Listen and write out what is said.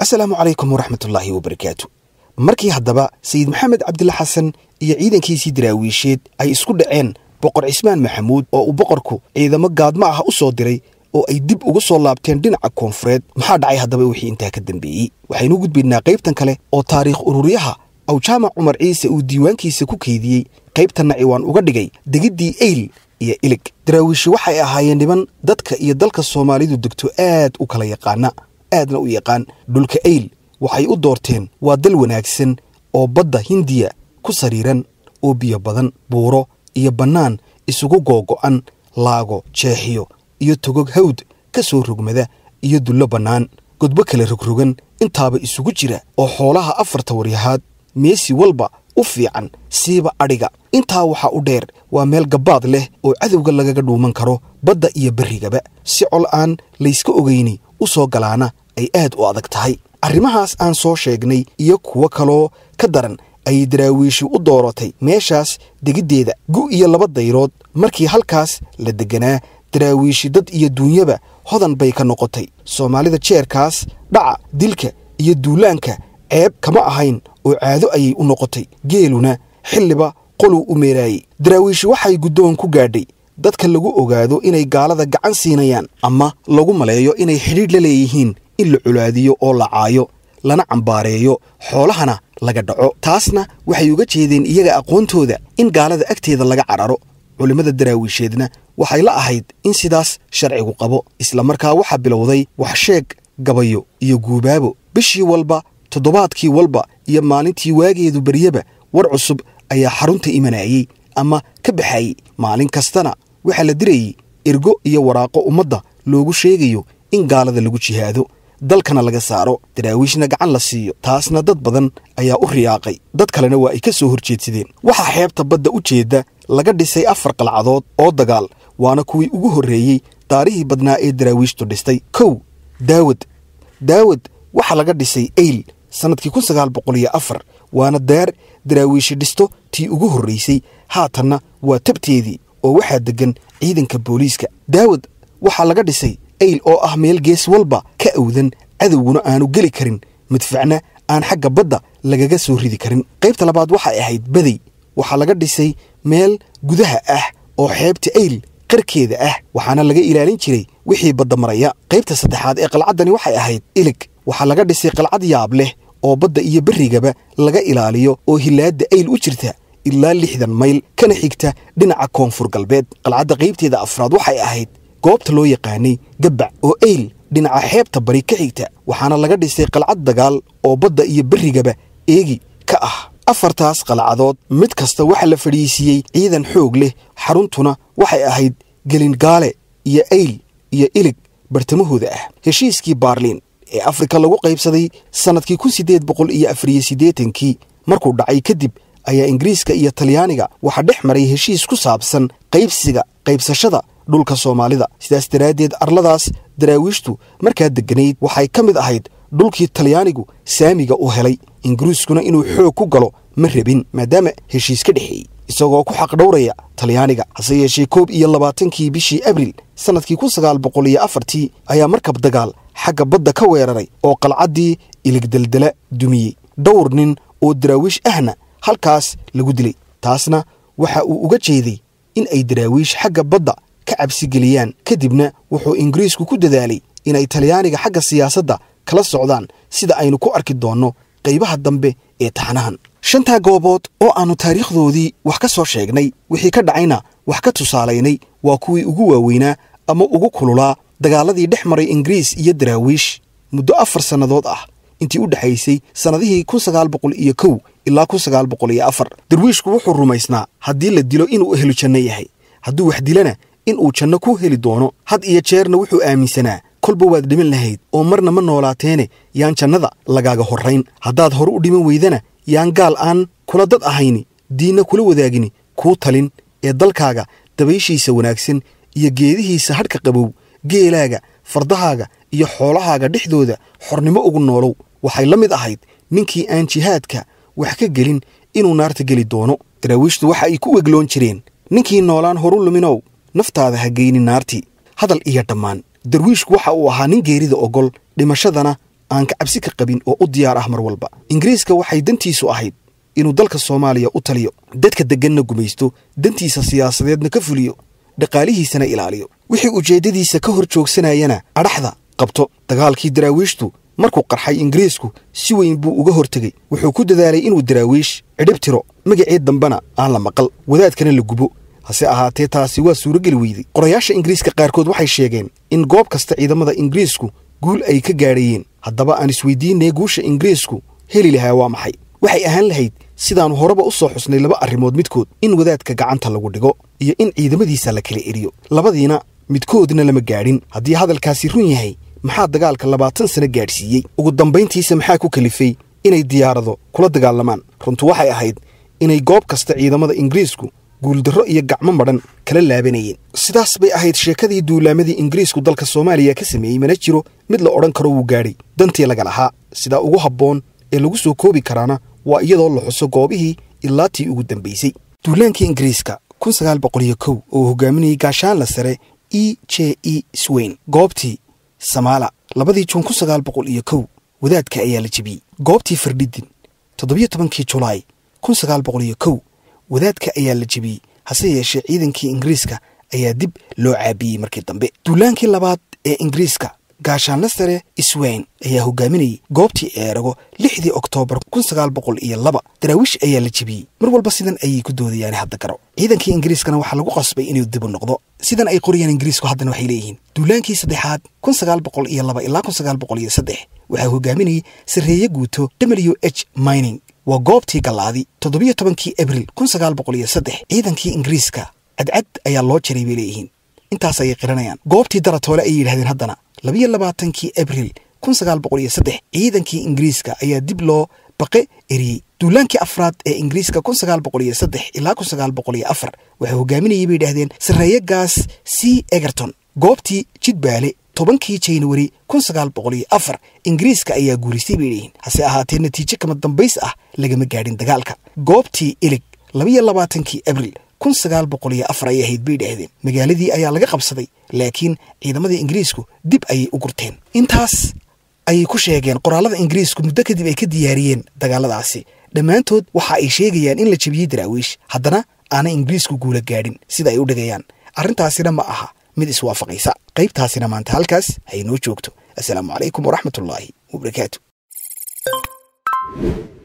asalaamu calaykum waraxmatullaahi wabarakaatu markii haddaba sayid maxamed cabdilla xasan iyo ciidankiisii daraawiisheed ay isku dhaceen boqor cismaan maxamuud oo uu boqorku ciidamo gaadmo ah u soo diray oo ay dib uga soo laabteen dhinaca koonfureed maxaa dhacay haddaba wixii intaa ka dambeeyey waxaynu gudbaynaa qaybtan kale oo taariikh ururyaha aw jaamac cumar ciise uu diiwaankiisa ku keydiyey qaybtanna ciwaan uga dhigay degiddii eyl iyo ilig daraawiishi waxay ahaayeen niman dadka iyo dalka soomaalidu degto aad u kala yaqaana aadna u yaqaan dhulka eyl waxay u doorteen waa dal wanaagsan oo badda hindiya ku sariiran oo biyo badan buuro iyo bannaan isugu googo'an laago jeexiyo iyo togog hawd ka soo rogmada iyo dullo bannaan godbo kala rogrogan intaaba isugu jira oo xoolaha afarta waryahaad meesi walba u fiican siiba adhiga intaa waxaa u dheer waa meel gabbaad leh oo cadowga lagaga dhuuman karo badda iyo berrigaba si col aan layska ogayni u soo galaana ay aad u adag tahay arrimahaas aan soo sheegnay iyo kuwo kaloo ka daran ayay daraawiishi u dooratay meeshaas degiddeeda gu iyo laba dayrood markii halkaas la degganaa daraawiishi dad iyo duunyaba hodan bay ka noqotay soomaalida jeerkaas dhaca dilka iyo duulaanka ceeb kama ahayn oo caado ayay u noqotay geeluna xilliba qoluu u meeraayey daraawiishi waxay guddoon ku gaadhay dadka lagu ogaado inay gaalada gacan siinayaan ama lagu maleeyo inay xidhiidh la leeyihiin in la colaadiyo oo la caayo lana cambaareeyo xoolahana laga dhaco taasna waxay uga jeedeen iyaga aqoontooda in gaalada agteeda laga cadharo culimmada daraawiisheedna waxay la ahayd in sidaas sharcigu qabo islamarkaa waxaa bilowday waxsheeg gabayo iyo guubaabo bishii walba toddobaadkii walba iyo maalintii waageedu beryaba war cusub ayaa xarunta imanayey ama ka baxayey maalin kastana waxaa la dirayey ergo iyo waraaqo ummadda loogu sheegayo in gaalada lagu jihaado dalkana laga saaro daraawiishna gacan la siiyo taasna dad badan ayaa u riyaaqay dad kalena waa ay ka soo horjeedsadeen waxaa xeebta badda u jeedda laga dhisay afar qalcadood oo dagaal waana kuwii ugu horreeyey daarihii badnaa ee daraawiishtu dhistay kow daawad daawad waxaa laga dhisay eyl sannadkii kun sagaal boqol iyo afar waana daar daraawiishi dhisto tii ugu horraysay haatanna waa tabteedii oo waxaa deggan ciidanka booliiska daawad waxaa laga dhisay eyl oo ah meel gees walba ka awdan cadowguna aanu geli karin madfacna aan xagga badda lagaga soo ridi karin qaybta labaad waxay ahayd badey waxaa laga dhisay meel gudaha ah oo xeebta eyl qarkeeda ah waxaana laga ilaalin jiray wixii badda maraya qaybta saddexaad ee qalcaddani waxay ahayd ilig waxaa laga dhisay qalcad yaab leh oo badda iyo berrigaba laga ilaaliyo oo hilaadda eyl u jirta ilaa lixdan mayl kana xigta dhinaca koonfur galbeed qalcadda qaybteeda afraad waxay ahayd goobta loo yaqaanay gabbac oo eyl dhinaca xeebta bari ka xigta waxaana laga dhisay qalcad dagaal oo badda iyo berrigaba eegi ka ah afartaas qalcadood mid kasta waxaa la fadhiisiiyey ciidan xoog leh xaruntuna waxay ahayd gelingaale iyo eyl iyo ilig bartamahooda ah heshiiskii baarliin ee afrika lagu qaybsaday sannadkii kun siddeed boqol iyo afariyo siddeetankii markuu dhacay kadib ayaa ingiriiska iyo talyaaniga waxaa dhex maray heshiis ku saabsan qaybsiga qaybsashada dhulka soomaalida sidaas daraaddeed arladaas daraawiishtu markaa degganayd waxay ka mid ahayd dhulkii talyaanigu saamiga u helay ingiriiskuna inuu xoog ku galo ma rabin maadaama heshiis ka dhexeeyey isagoo ku xaqdhowraya talyaaniga hase yeeshee koob iyo labaatankii bishii abril sannadkii kun sagaal boqol iyo afartii ayaa markab dagaal xagga badda ka weeraray oo qalcaddii iligdeldela dumiyey dhowr nin oo daraawiish ahna halkaas lagu dilay taasna waxa uu uga jeeday in ay daraawiish xagga badda ka cabsigeliyaan kadibna wuxuu ingiriisku ku dadaalay inay talyaaniga xagga siyaasadda kala socdaan sida aynu ku arki doonno qaybaha dambe ee taxanahan shantaa goobood oo aannu taariikhdoodii wax ka soo sheegnay wixii ka dhacayna wax ka tusaalaynay waa kuwii ugu waaweynaa ama ugu kululaa dagaaladii dhex maray ingiriis iyo daraawiish muddo afar sannadood ah intii u dhexaysay sannadihii kun sagaal boqol iyo kow ilaa kun sagaal boqol iyo afar darwiishku wuxuu rumaysnaa haddii la dilo inuu helu janno yahay hadduu wax dilana inuu janno ku heli doono had iyo jeerna wuxuu aaminsanaa kolba waad dhiman lahayd oo marna ma noolaateene yaan jannada lagaaga horrayn haddaad hore u dhiman weydana yaan gaal aan kula dad ahayni diinna kula wadaagini kuu talin ee dalkaaga dabayshiisa wanaagsan iyo geedihiisa hadhka qabow geelaaga fardahaaga iyo xoolahaaga dhexdooda xornimo ugu noolow waxay la mid ahayd ninkii aan jihaadka wax ka gelin inuu naarta geli doono daraawiishtu waxa ay ku wegloon jireen ninkii noolaan horu luminow naftaada ha geyni naartii hadal iyo dhammaan darwiishku waxa uu ahaa nin geerida ogol dhimashadana aan ka cabsi ka qabin oo u diyaar ah mar walba ingiriiska waxay dantiisu ahayd inuu dalka soomaaliya u taliyo dadka degganna gumaysto dantiisa siyaasadeedna ka fuliyo dhaqaalihiisana ilaaliyo wixii ujeeddadiisa ka hor joogsanayana adhaxda qabto dagaalkii daraawiishtu markuu qarxay ingiriisku si weyn buu uga hortegey wuxuu ku dadaalay inuu daraawiish cidhib tiro magaceed dambena aan la maqal wadaadkana la gubo hase ahaatee taasi waa suurogeli weyday qorayaasha ingiriiska qaarkood waxay sheegeen in goob kasta ciidamada ingiriisku guul ay ka gaadhayeen haddaba aan isweydiinay guusha ingiriisku heli lahaa waa maxay waxay ahaan lahayd sidaannu horeba u soo xusnay laba arrimood midkood in wadaadka gacanta lagu dhigo iyo in ciidamadiisa la kala eriyo labadiina midkoodna lama gaadhin haddii hadalkaasi run yahay maxaa dagaalka labaatan sano gaadhsiiyey ugu dambayntiisa maxaa ku kalifay inay diyaarado kula dagaalamaan runtu waxay ahayd inay goob kasta ciidamada ingiriisku guuldarro iyo gacmo madhan kala laabanayeen sidaas bay ahayd sheekadii duulaamadii ingiriisku dalka soomaaliya ka sameeyey mana jiro mid la odhan karo wuu gaadhay dantii laga lahaa sidaa ugu habboon ee lagu soo koobi karaana waa iyadoo la xuso goobihii ilaa tii ugu dambaysay duulaankii ingiriiska kun sagaal boqol iyo kow oo hogaaminayay gaashaanla sare e j e swain goobtii samaala labadii juun kun sagaal boqol iyo kow wadaadka ayaa la jebiyey goobtii fardhidin toddobiyo tobankii julaay kun sagaal boqol iyo kow wadaadka ayaa la jebiyey hase yeeshee ciidankii ingiriiska ayaa dib loo caabiyey markii dambe duulaankii labaad ee ingiriiska gaashaanla sare iswayn ayaa hogaaminayay goobtii eerago lixdii oktoobar kun sagaal boqol iyo laba daraawiish ayaa la jebiyey mar walba sidan ayay ku doodayaan hadda garo ciidankii ingiriiskana waxaa lagu qasbay inuu dib u noqdo sidan ay qorayaan ingiriisku haddana waxay leeyihiin duulaankii saddexaad kun sagaal boqol iyo laba ilaa kun sagaal boqol iyo saddex waxaa hogaaminayay sarreeye guuto w h mining waa goobtii gallaadi toddobiyo tobankii abril kun sagaal boqol iyo saddex ciidankii ingiriiska cadcad ayaa loo jaray bay leeyihiin intaas ayay qiranayaan goobtii daratoole ayay yidhahdeen haddana labiyo labaatankii abril kun sagaal boqol iyo saddex ciidankii ingiriiska ayaa dib loo baqe eriyey duulaankii afraad ee ingiriiska kun sagaal boqol iyo saddex ilaa kun sagaal boqol iyo afar waxaa hogaaminayay bay yidhahdeen sarreeye gaas c egerton goobtii jidbaale tobankii januari kun sagaal boqol iyo afar ingiriiska ayaa guulaystay bay leeyihiin hase ahaatee natiijo kama dambays ah lagama gaadhin dagaalka goobtii ilig labiyo labaatankii abril kun sagaal boqol iyo afar ayay ahayd bay dhahdeen magaaladii ayaa laga qabsaday laakiin ciidamadii ingiriisku dib ayay u gurteen intaas ayay ku sheegeen qoraallada ingiriisku muddo kadib ay ka diyaariyeen dagaaladaasi dhammaantood waxa ay sheegayaan in la jebiyey daraawiish haddana aanay ingiriisku guula gaadhin sida ay u dhigayaan arrintaasina ma aha mid iswaafaqaysa qaybtaasina maanta halkaas hay noo joogto assalaamu calaykum waraxmatullaahi wabarakaatu